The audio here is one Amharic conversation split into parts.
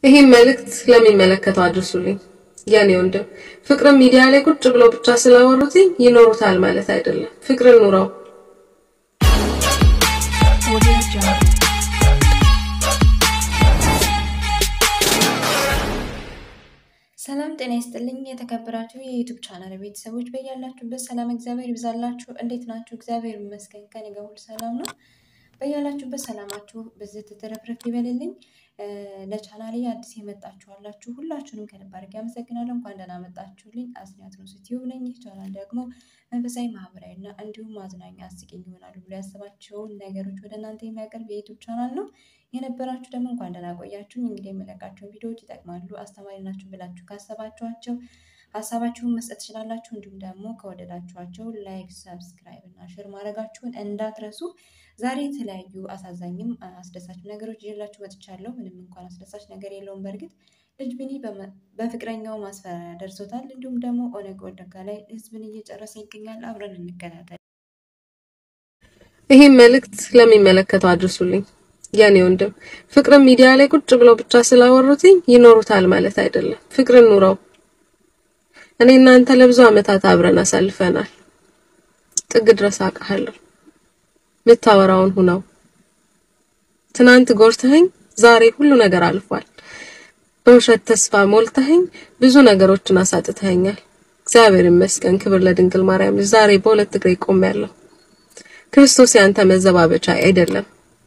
ይህን መልእክት ለሚመለከተው አድርሱልኝ። የኔ ወንድም ፍቅርን ሚዲያ ላይ ቁጭ ብለው ብቻ ስላወሩትኝ ይኖሩታል ማለት አይደለም። ፍቅርን ኑረው። ሰላም ጤና ይስጥልኝ። የተከበራችሁ የዩቱብ ቻናል ቤተሰቦች በያላችሁበት ሰላም እግዚአብሔር ይብዛላችሁ። እንዴት ናችሁ? እግዚአብሔር ይመስገን ከኔ ጋር ሁሉ ሰላም ነው። በያላችሁበት ሰላማችሁ ብዝት ትረፍረፍ ይበልልኝ። ለቻናሌ አዲስ የመጣችሁ አላችሁ ሁላችሁንም ከልብ አድርጌ አመሰግናለሁ። እንኳን ደህና መጣችሁልኝ። አስኒያት ነው ዩቲዩብ ነኝ። ይህ ቻናል ደግሞ መንፈሳዊ፣ ማህበራዊ እና እንዲሁም አዝናኝ አስቂኝ ይሆናሉ ብሎ ያሰባቸውን ነገሮች ወደ እናንተ የሚያቀርብ የዩቱብ ቻናል ነው። የነበራችሁ ደግሞ እንኳን ደህና ቆያችሁኝ። እንግዲህ የምለቃቸውን ቪዲዮዎች ይጠቅማሉ፣ አስተማሪ ናችሁ ብላችሁ ካሰባችኋቸው ሀሳባችሁን መስጠት ትችላላችሁ። እንዲሁም ደግሞ ከወደዳችኋቸው ላይክ፣ ሰብስክራይብ እና ሼር ማድረጋችሁን እንዳትረሱ። ዛሬ የተለያዩ አሳዛኝም አስደሳች ነገሮች ይዤላችሁ መጥቻለሁ። ምንም እንኳን አስደሳች ነገር የለውም። በእርግጥ ልጅ ቢኒ በፍቅረኛው ማስፈራሪያ ደርሶታል። እንዲሁም ደግሞ ኦነግ ወለጋ ላይ ህዝብን እየጨረሰ ይገኛል። አብረን እንከታተል። ይህን መልእክት ለሚመለከተው አድርሱልኝ። የኔ ወንድም ፍቅርን ሚዲያ ላይ ቁጭ ብለው ብቻ ስላወሩትኝ ይኖሩታል ማለት አይደለም። ፍቅርን ኑረው። እኔ እናንተ ለብዙ ዓመታት አብረን አሳልፈናል። ጥግ ድረስ አውቃለሁ። ምታወራውን ሁነው። ትናንት ጎርተኸኝ ዛሬ ሁሉ ነገር አልፏል። በውሸት ተስፋ ሞልተኸኝ ብዙ ነገሮችን አሳጥተኸኛል። እግዚአብሔር ይመስገን፣ ክብር ለድንግል ማርያም። ዛሬ በሁለት እግሬ ቆሜያለሁ። ክርስቶስ ያንተ መዘባበቻ አይደለም።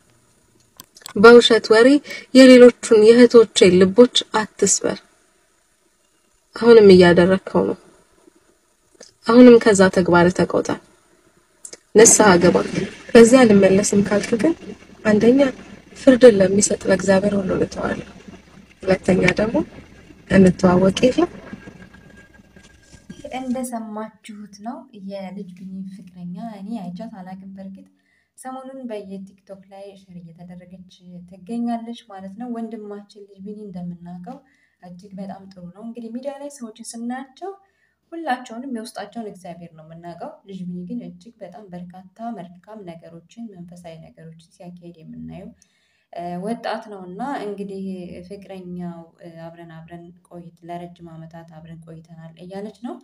በውሸት ወሬ የሌሎቹን የእህቶቼን ልቦች አትስበር። አሁንም እያደረግከው ነው። አሁንም ከዛ ተግባር ተቆጣ፣ ንስሐ ገባ። በዚህ አልመለስም ካልክ ግን አንደኛ ፍርድን ለሚሰጥ ለእግዚአብሔር ሁሉ ልተዋለሁ፣ ሁለተኛ ደግሞ እንተዋወቅ የለም እንደሰማችሁት ነው የልጅ ቢኒ ፍቅረኛ። እኔ አይቻት አላቅም። በእርግጥ ሰሞኑን በየቲክቶክ ላይ ሸር እየተደረገች ትገኛለች ማለት ነው። ወንድማችን ልጅ ቢኒ እንደምናውቀው እጅግ በጣም ጥሩ ነው። እንግዲህ ሚዲያ ላይ ሰዎችን ስናያቸው ሁላቸውንም የውስጣቸውን እግዚአብሔር ነው የምናውቀው። ልጅ ቢኒ ግን እጅግ በጣም በርካታ መልካም ነገሮችን መንፈሳዊ ነገሮችን ሲያካሄድ የምናየው ወጣት ነው እና እንግዲህ ፍቅረኛው አብረን አብረን ቆይት ለረጅም ዓመታት አብረን ቆይተናል እያለች ነው።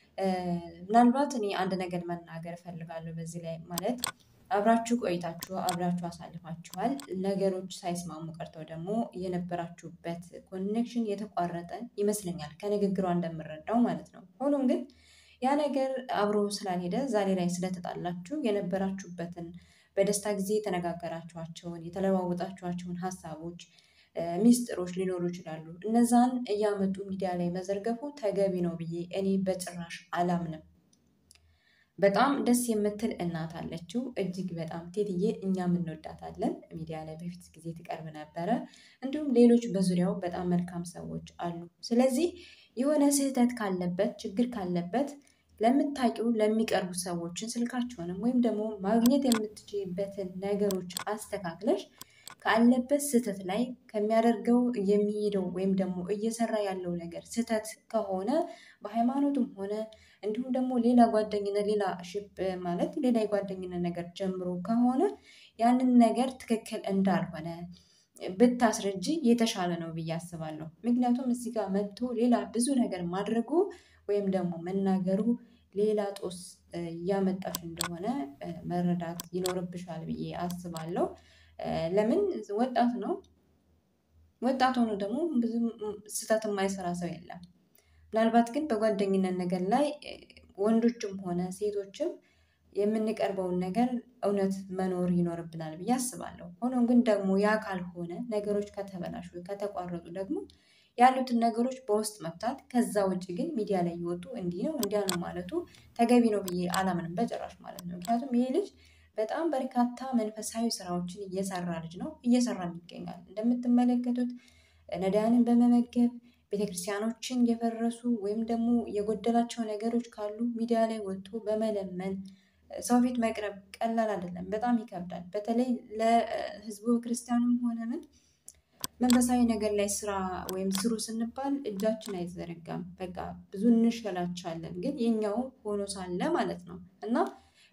ምናልባት እኔ አንድ ነገር መናገር እፈልጋለሁ በዚህ ላይ ማለት አብራችሁ ቆይታችሁ አብራችሁ አሳልፋችኋል። ነገሮች ሳይስማሙ ቀርተው ደግሞ የነበራችሁበት ኮኔክሽን የተቋረጠ ይመስለኛል ከንግግሯ እንደምረዳው ማለት ነው። ሆኖም ግን ያ ነገር አብሮ ስላልሄደ ዛሬ ላይ ስለተጣላችሁ የነበራችሁበትን በደስታ ጊዜ የተነጋገራችኋቸውን የተለዋወጣችኋቸውን ሀሳቦች፣ ሚስጥሮች ሊኖሩ ይችላሉ። እነዛን እያመጡ ሚዲያ ላይ መዘርገፉ ተገቢ ነው ብዬ እኔ በጭራሽ አላምንም። በጣም ደስ የምትል እናት አለችው። እጅግ በጣም ቴትዬ እኛም እንወዳታለን። ሚዲያ ላይ በፊት ጊዜ ትቀርብ ነበረ። እንዲሁም ሌሎች በዙሪያው በጣም መልካም ሰዎች አሉ። ስለዚህ የሆነ ስህተት ካለበት ችግር ካለበት ለምታውቂው ለሚቀርቡ ሰዎችን ስልካቸውንም ወይም ደግሞ ማግኘት የምትችልበትን ነገሮች አስተካክለሽ ካለበት ስህተት ላይ ከሚያደርገው የሚሄደው ወይም ደግሞ እየሰራ ያለው ነገር ስህተት ከሆነ በሃይማኖትም ሆነ እንዲሁም ደግሞ ሌላ ጓደኝነት ሌላ ሽብ ማለት ሌላ የጓደኝነት ነገር ጀምሮ ከሆነ ያንን ነገር ትክክል እንዳልሆነ ብታስረጂ የተሻለ ነው ብዬ አስባለሁ። ምክንያቱም እዚህ ጋር መጥቶ ሌላ ብዙ ነገር ማድረጉ ወይም ደግሞ መናገሩ ሌላ ጦስ እያመጣሽ እንደሆነ መረዳት ይኖርብሻል ብዬ አስባለሁ። ለምን ወጣት ነው። ወጣት ሆኖ ደግሞ ብዙም ስህተት የማይሰራ ሰው የለም። ምናልባት ግን በጓደኝነት ነገር ላይ ወንዶችም ሆነ ሴቶችም የምንቀርበውን ነገር እውነት መኖር ይኖርብናል ብዬ አስባለሁ። ሆኖም ግን ደግሞ ያ ካልሆነ ነገሮች ከተበላሹ ከተቋረጡ ደግሞ ያሉትን ነገሮች በውስጥ መፍታት፣ ከዛ ውጭ ግን ሚዲያ ላይ እየወጡ እንዲህ ነው እንዲያ ነው ማለቱ ተገቢ ነው ብዬ አላምንም በጭራሽ ማለት ነው። ምክንያቱም ይሄ ልጅ በጣም በርካታ መንፈሳዊ ስራዎችን እየሰራ ልጅ ነው፣ እየሰራም ይገኛል። እንደምትመለከቱት ነዳያንን በመመገብ ቤተክርስቲያኖችን የፈረሱ ወይም ደግሞ የጎደላቸው ነገሮች ካሉ ሚዲያ ላይ ወጥቶ በመለመን ሰው ፊት መቅረብ ቀላል አይደለም፣ በጣም ይከብዳል። በተለይ ለህዝቡ ክርስቲያኑም ሆነ ምን መንፈሳዊ ነገር ላይ ስራ ወይም ስሩ ስንባል እጃችን አይዘረጋም። በቃ ብዙ እንሸላቻለን፣ ግን የኛው ሆኖ ሳለ ማለት ነው እና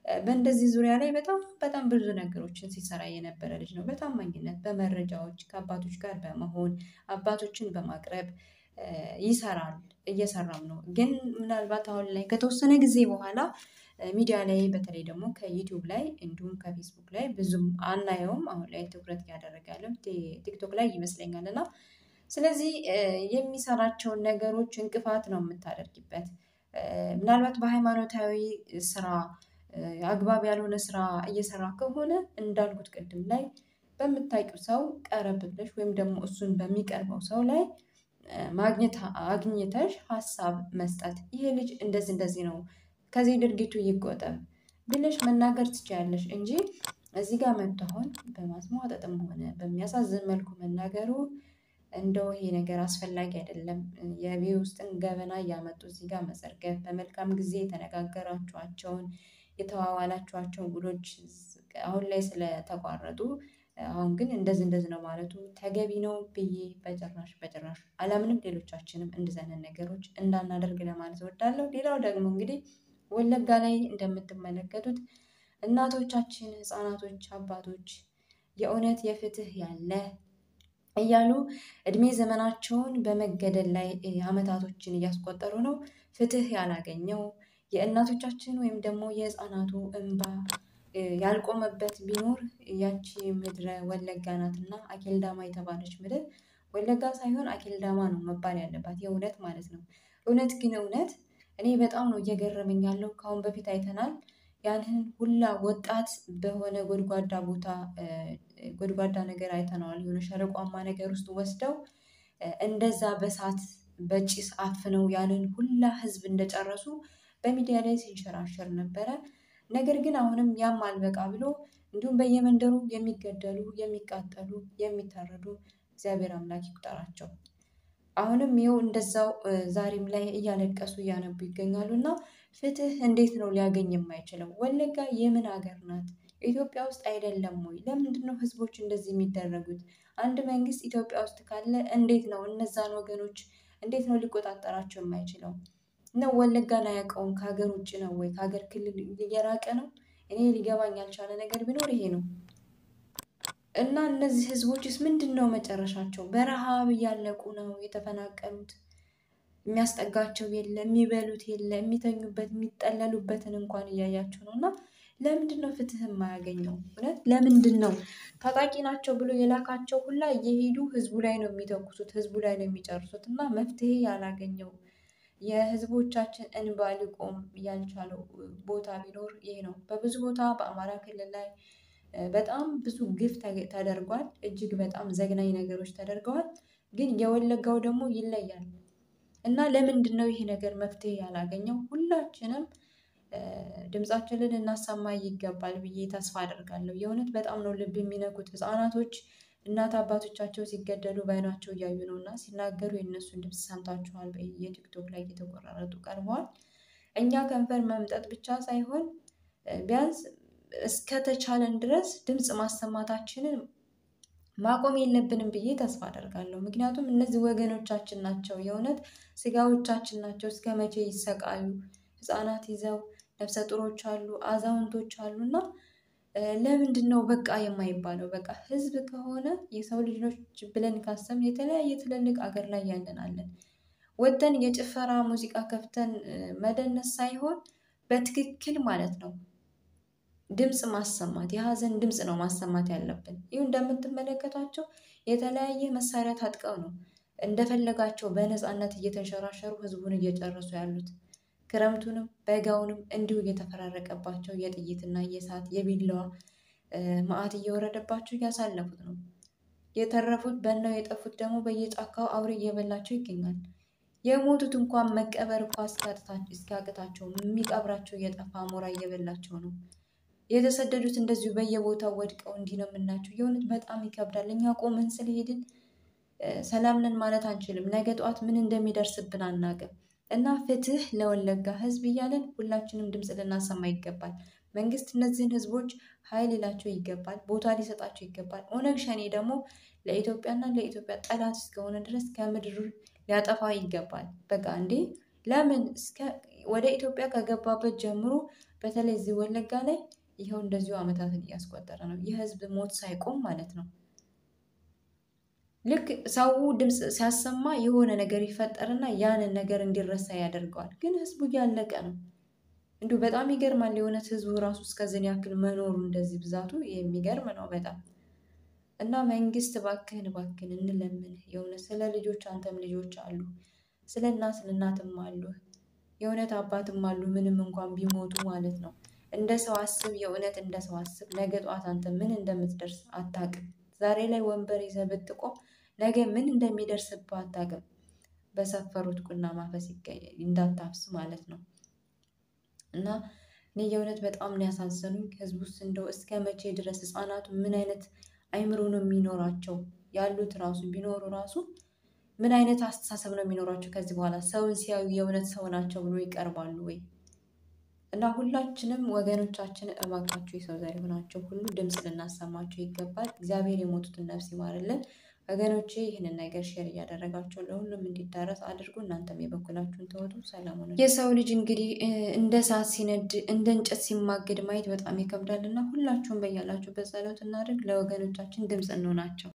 በእንደዚህ ዙሪያ ላይ በጣም በጣም ብዙ ነገሮችን ሲሰራ የነበረ ልጅ ነው። በታማኝነት በመረጃዎች ከአባቶች ጋር በመሆን አባቶችን በማቅረብ ይሰራል እየሰራም ነው። ግን ምናልባት አሁን ላይ ከተወሰነ ጊዜ በኋላ ሚዲያ ላይ በተለይ ደግሞ ከዩቲዩብ ላይ እንዲሁም ከፌስቡክ ላይ ብዙም አናየውም። አሁን ላይ ትኩረት እያደረገ ያለው ቲክቶክ ላይ ይመስለኛል። እና ስለዚህ የሚሰራቸውን ነገሮች እንቅፋት ነው የምታደርጊበት። ምናልባት በሃይማኖታዊ ስራ አግባብ ያልሆነ ስራ እየሰራ ከሆነ እንዳልኩት ቅድም ላይ በምታውቂው ሰው ቀረብ ብለሽ ወይም ደግሞ እሱን በሚቀርበው ሰው ላይ ማግኘት አግኝተሽ ሀሳብ መስጠት ይሄ ልጅ እንደዚህ እንደዚህ ነው ከዚህ ድርጊቱ ይቆጠብ ብለሽ መናገር ትችያለሽ እንጂ እዚህ ጋር መጥቶ አሁን በማስሟጠጥም ሆነ በሚያሳዝን መልኩ መናገሩ እንደው ይሄ ነገር አስፈላጊ አይደለም። የቤት ውስጥን ገበና እያመጡ እዚህ ጋር መዘርገፍ በመልካም ጊዜ የተነጋገራችኋቸውን የተዋዋላችኋቸው ውሎች አሁን ላይ ስለተቋረጡ አሁን ግን እንደዚህ እንደዚህ ነው ማለቱ ተገቢ ነው ብዬ በጭራሽ በጭራሽ አላምንም። ሌሎቻችንም እንደዚህ አይነት ነገሮች እንዳናደርግ ለማለት እወዳለሁ። ሌላው ደግሞ እንግዲህ ወለጋ ላይ እንደምትመለከቱት እናቶቻችን፣ ህፃናቶች፣ አባቶች የእውነት የፍትህ ያለ እያሉ እድሜ ዘመናቸውን በመገደል ላይ አመታቶችን እያስቆጠሩ ነው። ፍትህ ያላገኘው የእናቶቻችን ወይም ደግሞ የህፃናቱ እንባ ያልቆመበት ቢኖር ያቺ ምድረ ወለጋ ናትና አኬልዳማ የተባለች ምድር ወለጋ ሳይሆን አኬልዳማ ነው መባል ያለባት የእውነት ማለት ነው። እውነት ግን እውነት እኔ በጣም ነው እየገረመኝ ያለው ከአሁን በፊት አይተናል። ያንን ሁላ ወጣት በሆነ ጎድጓዳ ቦታ ጎድጓዳ ነገር አይተነዋል የሆነ ሸለቋማ ነገር ውስጥ ወስደው እንደዛ በእሳት በጭስ አፍነው ያንን ሁላ ህዝብ እንደጨረሱ በሚዲያ ላይ ሲንሸራሸር ነበረ። ነገር ግን አሁንም ያም አልበቃ ብሎ እንዲሁም በየመንደሩ የሚገደሉ የሚቃጠሉ የሚታረዱ እግዚአብሔር አምላክ ይቁጠራቸው። አሁንም ይኸው እንደዛው ዛሬም ላይ እያለቀሱ እያነቡ ይገኛሉ። እና ፍትህ እንዴት ነው ሊያገኝ የማይችለው? ወለጋ የምን ሀገር ናት? ኢትዮጵያ ውስጥ አይደለም ወይ? ለምንድነው ህዝቦች እንደዚህ የሚደረጉት? አንድ መንግስት ኢትዮጵያ ውስጥ ካለ እንዴት ነው እነዛን ወገኖች እንዴት ነው ሊቆጣጠራቸው የማይችለው? ነው ወለጋን አያውቀውም? ከሀገር ውጭ ነው ወይ ከሀገር ክልል እየራቀ ነው? እኔ ሊገባኝ ያልቻለ ነገር ቢኖር ይሄ ነው። እና እነዚህ ህዝቦችስ ምንድን ነው መጨረሻቸው? በረሃብ እያለቁ ነው የተፈናቀሉት። የሚያስጠጋቸው የለ፣ የሚበሉት የለ፣ የሚተኙበት የሚጠለሉበትን እንኳን እያያቸው ነው። እና ለምንድን ነው ፍትህ የማያገኘው? እውነት ለምንድን ነው ታጣቂ ናቸው ብሎ የላካቸው ሁላ እየሄዱ ህዝቡ ላይ ነው የሚተኩሱት፣ ህዝቡ ላይ ነው የሚጨርሱት። እና መፍትሄ ያላገኘው የህዝቦቻችን እንባ ሊቆም ያልቻለው ቦታ ቢኖር ይሄ ነው። በብዙ ቦታ በአማራ ክልል ላይ በጣም ብዙ ግፍ ተደርጓል። እጅግ በጣም ዘግናኝ ነገሮች ተደርገዋል። ግን የወለጋው ደግሞ ይለያል። እና ለምንድን ነው ይሄ ነገር መፍትሄ ያላገኘው? ሁላችንም ድምፃችንን ልናሰማ ይገባል ብዬ ተስፋ አደርጋለሁ። የእውነት በጣም ነው ልብ የሚነኩት ህፃናቶች እናት አባቶቻቸው ሲገደሉ በዓይናቸው እያዩ ነው እና ሲናገሩ የእነሱን ድምፅ ሰምታችኋል። የቲክቶክ ላይ እየተቆራረጡ ቀርበዋል። እኛ ከንፈር መምጠጥ ብቻ ሳይሆን ቢያንስ እስከተቻለን ድረስ ድምፅ ማሰማታችንን ማቆም የለብንም ብዬ ተስፋ አደርጋለሁ። ምክንያቱም እነዚህ ወገኖቻችን ናቸው፣ የእውነት ስጋዎቻችን ናቸው። እስከ መቼ ይሰቃዩ? ህፃናት ይዘው ነፍሰ ጡሮች አሉ፣ አዛውንቶች አሉ እና ለምንድን ነው በቃ የማይባለው? በቃ ህዝብ ከሆነ የሰው ልጆች ብለን ካሰብን የተለያየ ትልልቅ አገር ላይ ያለን አለን። ወጥተን የጭፈራ ሙዚቃ ከፍተን መደነስ ሳይሆን በትክክል ማለት ነው ድምፅ ማሰማት የሀዘን ድምፅ ነው ማሰማት ያለብን። ይህ እንደምትመለከቷቸው የተለያየ መሳሪያ ታጥቀው ነው እንደፈለጋቸው በነፃነት እየተንሸራሸሩ ህዝቡን እየጨረሱ ያሉት። ክረምቱንም በጋውንም እንዲሁ እየተፈራረቀባቸው የጥይትና የእሳት የቢላዋ መዓት እየወረደባቸው እያሳለፉት ነው። የተረፉት በናው የጠፉት ደግሞ በየጫካው አውሬ እየበላቸው ይገኛል። የሞቱት እንኳን መቀበር እንኳ እስኪያቅታቸው የሚቀብራቸው እየጠፋ አሞራ እየበላቸው ነው። የተሰደዱት እንደዚሁ በየቦታው ወድቀው እንዲህ ነው የምናቸው። የእውነት በጣም ይከብዳል። እኛ ቆመን ስለሄድን ሰላም ነን ማለት አንችልም። ነገ ጠዋት ምን እንደሚደርስብን አናውቅም። እና ፍትህ ለወለጋ ህዝብ እያለን ሁላችንም ድምፅ ልናሰማ ይገባል። መንግስት እነዚህን ህዝቦች ኃይል ሊላቸው ይገባል፣ ቦታ ሊሰጣቸው ይገባል። ኦነግ ሸኔ ደግሞ ለኢትዮጵያና ለኢትዮጵያ ጠላት እስከሆነ ድረስ ከምድር ሊያጠፋ ይገባል። በቃ እንዴ ለምን እስከ ወደ ኢትዮጵያ ከገባበት ጀምሮ በተለይ እዚህ ወለጋ ላይ ይኸው እንደዚሁ ዓመታትን እያስቆጠረ ነው። የህዝብ ሞት ሳይቆም ማለት ነው። ልክ ሰው ድምፅ ሲያሰማ የሆነ ነገር ይፈጠርና ያንን ነገር እንዲረሳ ያደርገዋል። ግን ህዝቡ እያለቀ ነው። እንዲሁ በጣም ይገርማል። የእውነት ህዝቡ ራሱ እስከዚህን ያክል መኖሩ እንደዚህ ብዛቱ የሚገርም ነው በጣም እና መንግስት እባክህን እባክህን እንለምንህ የእውነት ስለ ልጆች አንተም ልጆች አሉ፣ ስለ እናት እናትም አሉ፣ የእውነት አባትም አሉ። ምንም እንኳን ቢሞቱ ማለት ነው። እንደ ሰው አስብ፣ የእውነት እንደ ሰው አስብ። ነገ ጠዋት አንተ ምን እንደምትደርስ አታውቅም። ዛሬ ላይ ወንበር ይዘህ ብትቆም ነገ ምን እንደሚደርስብህ አታውቅም። በሰፈሩት ቁና ማፈስ እንዳታፍስ ማለት ነው። እና እኔ የእውነት በጣም ነው ያሳዘኑኝ። ህዝብ ውስጥ እንደው እስከ መቼ ድረስ ህፃናቱ ምን አይነት አይምሮ ነው የሚኖራቸው? ያሉት ራሱ ቢኖሩ ራሱ ምን አይነት አስተሳሰብ ነው የሚኖራቸው? ከዚህ በኋላ ሰውን ሲያዩ የእውነት ሰው ናቸው ብሎ ይቀርባሉ ወይ? እና ሁላችንም ወገኖቻችን እባካችሁ የሰው ዘር የሆናቸው ሁሉ ድምፅ ልናሰማቸው ይገባል። እግዚአብሔር የሞቱትን ነፍስ ይማርልን። ወገኖቼ ይህንን ነገር ሼር እያደረጋቸው ለሁሉም እንዲዳረስ አድርጉ። እናንተም የበኩላችሁን ተወጡ። ሰላሙ ነው። የሰው ልጅ እንግዲህ እንደ እሳት ሲነድ እንደ እንጨት ሲማገድ ማየት በጣም ይከብዳል እና ሁላችሁም በያላችሁበት ጸሎት እናድርግ። ለወገኖቻችን ድምፅ እንሆናቸው።